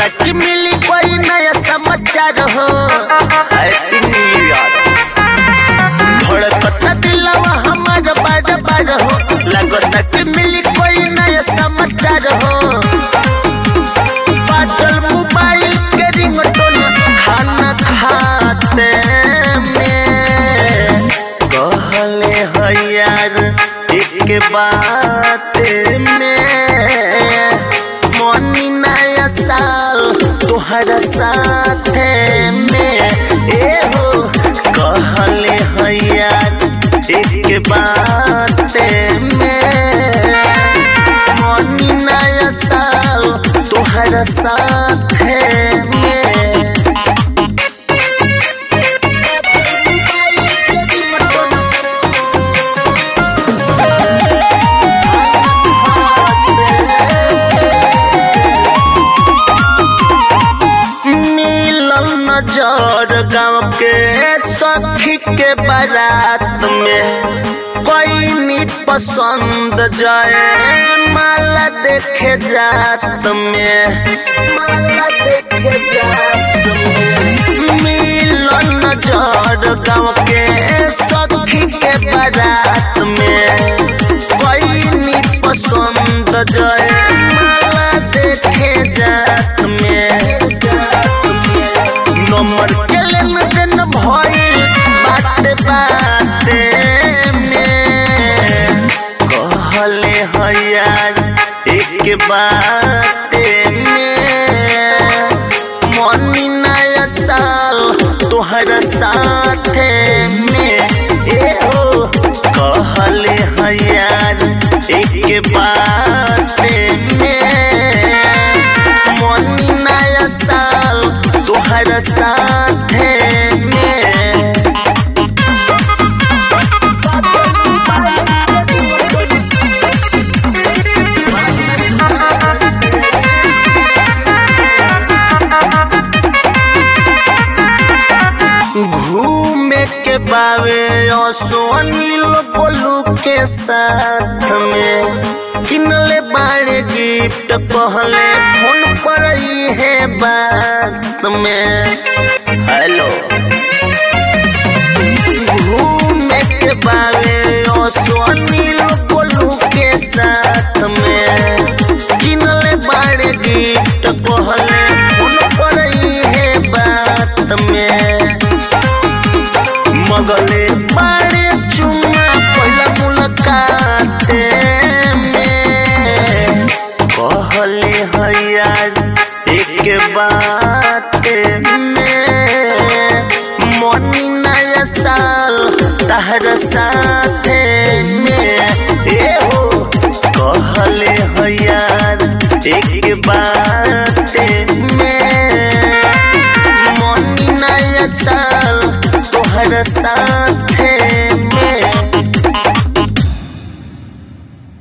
लगता कि मिली कोई नया समाचार हो हैप्पी न्यू ईयर धड़कता दिलवा हमार बार बार हो लगता कि मिली कोई नया समाचार हो बाजल मोबाइल के रिंगटोन खाना खाते में कहले है यार एक बात में मोनी नया साल तुहरा साथे में ए हो कहले है यार एक बात में मोनी नया साल तुहरा साथे में मिलल नजर गाँव के सखी के बारात में कोई नी पसंद जाए माला देखे जात में माला देखे जात में मिलल नजर गाँव के सखी के बारात में कोई नी पसंद जाए माला देखे जात में नंबर के लेन देन भइल बाते बाते में कहले है यार एक बाते में मनी नया साल तोहरा साथे में ए हो कहले है यार एक बाते में मनी नया साल तोहरा साथे में घूमे के बावे सोनील बोलू के साथ में किनले बाड़े गिफ्ट कहले फोन पर ही है बात में हेलो घूमे के बावे सोनील बोलू के साथ में किनले बाड़े गिफ्ट कहले फोन पर ही है बात में मगले बाड़े चुम्मा पहला मुलाकात में कहले है यार एक बात में मनी नया साल तहरा साथे में ए हो कहले है यार एक बात